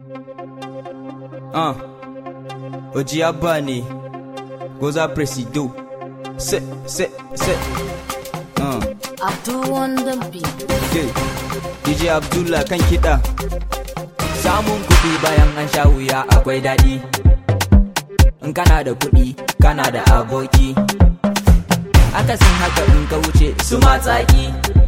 Uh. Oji Abba ne. Goza Presido. Se, se, se. Uh. Abdul Wonder Beat. Okay. DJ Abdullah kan kiɗa. Samun kuɗi bayan an sha wuya akwai daɗi. In kana da kuɗi, kana da aboki. Akasin haka in ka wuce su matsaki.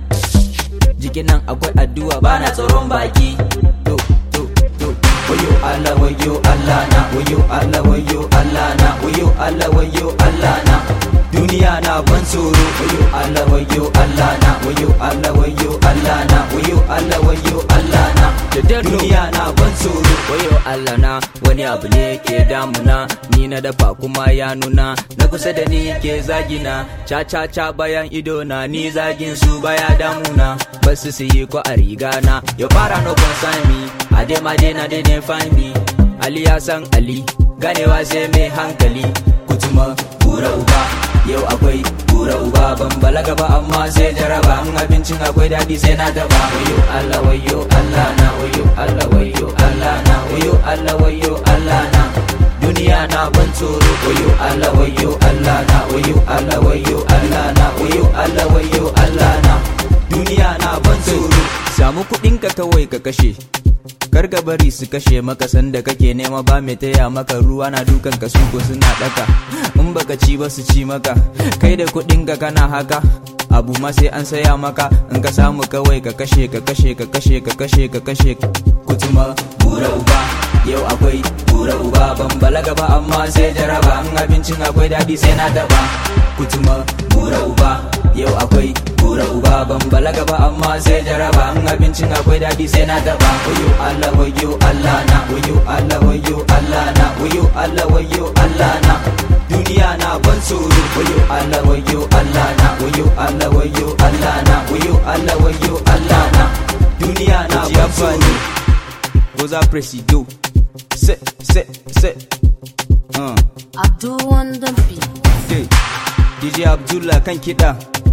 Jikin nan akwai addu'a bana tsoron baki. To, to, to. Wayo Allah, wayo Allah na, wayo Allah, wayo Allah na, wayo Allah, wayo Allah na. Duniya na ban tsoro, wayo Allah, wayo Allah na, wayo Allah, wayo Allah na, wayo Allah, wayo Allah na. Duniya na ban tsoro, wayo Allah na, wani abu ne ke damuna, ni na dafa kuma ya nuna, na kusa da ni ke zagina, ca ca ca bayan ido na, ni zagin su baya damuna, basu su yi ko a riga na, ya fara no concern me, a dai ma dai na dai ne find me, Ali ya san Ali, ganewa sai mai hankali, kutuma bura uba, yau akwai bura uba ban balaga ba amma sai jaraba in abincin akwai daɗi sai na taba wayo Allah wayo Allah na wayo Allah wayo Allah na wayo Allah wayo Allah na duniya na ban tsoro wayo Allah wayo Allah na wayo Allah wayo Allah na wayo Allah wayo Allah na duniya na ban tsoro samu kuɗinka kawai ka kashe kar ka bari su kashe maka sanda kake nema ba mai taya maka ruwa na dukan ka suko suna daka in baka ci ba su ci maka kai da kuɗin ka kana haka abu ma sai an saya maka in ka samu kawai ka kashe ka kashe ka kashe ka kashe ka kashe kutuma bura uba yau akwai bura uba ban balaga ba amma sai jaraba in abincin akwai daɗi sai na taba kutuma bura uba yau akwai bura uba ban balaga ba amma sai jaraba in abincin akwai daɗi sai na taba wayo Allah wayo Allah na wayo Allah wayo Allah na wayo Allah wayo Allah na duniya na ban tsoro wayo Allah wayo Allah na wayo Allah wayo Allah na wayo Allah wayo Allah na duniya na ban tsoro Goza Presido se se se uh. Abdul Wonder Beat. DJ Abdullah kan kiɗa